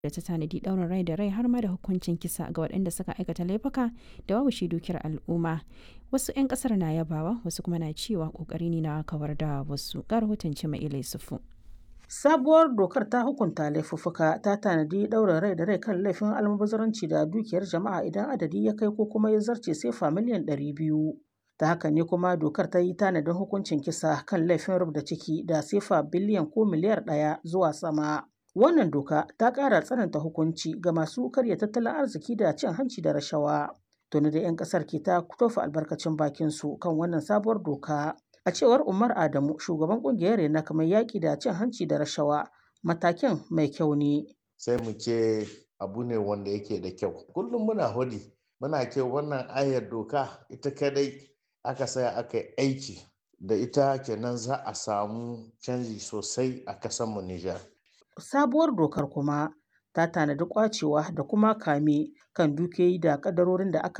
da ta tanadi ɗaurin rai da rai har ma da hukuncin kisa ga waɗanda suka aikata laifuka da wawushe dukiyar al'umma. Wasu 'yan ƙasar na yabawa wasu kuma na cewa ƙoƙari ne na kawar da wasu. Ga rahoton Cima Ilai Sufu. Sabuwar dokar ta hukunta laifuffuka ta tanadi ɗaurin rai da rai kan laifin almubazaranci da dukiyar jama'a idan adadi ya kai ko kuma ya zarce sefa miliyan ɗari biyu. Ta haka ne kuma dokar ta yi tanadin hukuncin kisa kan laifin rubda ciki da sefa biliyan ko miliyar ɗaya zuwa sama. Wannan doka ta ƙara tsananta hukunci ga masu karya tattalin arziki da cin hanci da rashawa. Tuni da 'yan ƙasar ke ta tofa albarkacin bakinsu kan wannan sabuwar doka. A cewar Umar Adamu, shugaban kungiyar Renak mai yaƙi da cin hanci da rashawa, matakin mai kyau ne. Sai mu ce abu ne wanda yake da kyau. Kullum muna hudi, muna ce wannan ayar doka ita kadai aka saya aka yi aiki da ita kenan za a samu canji sosai a kasanmu Nijar. Sabuwar dokar kuma ta tanadi kwacewa da kuma kame kan dukiyoyi da kadarorin da aka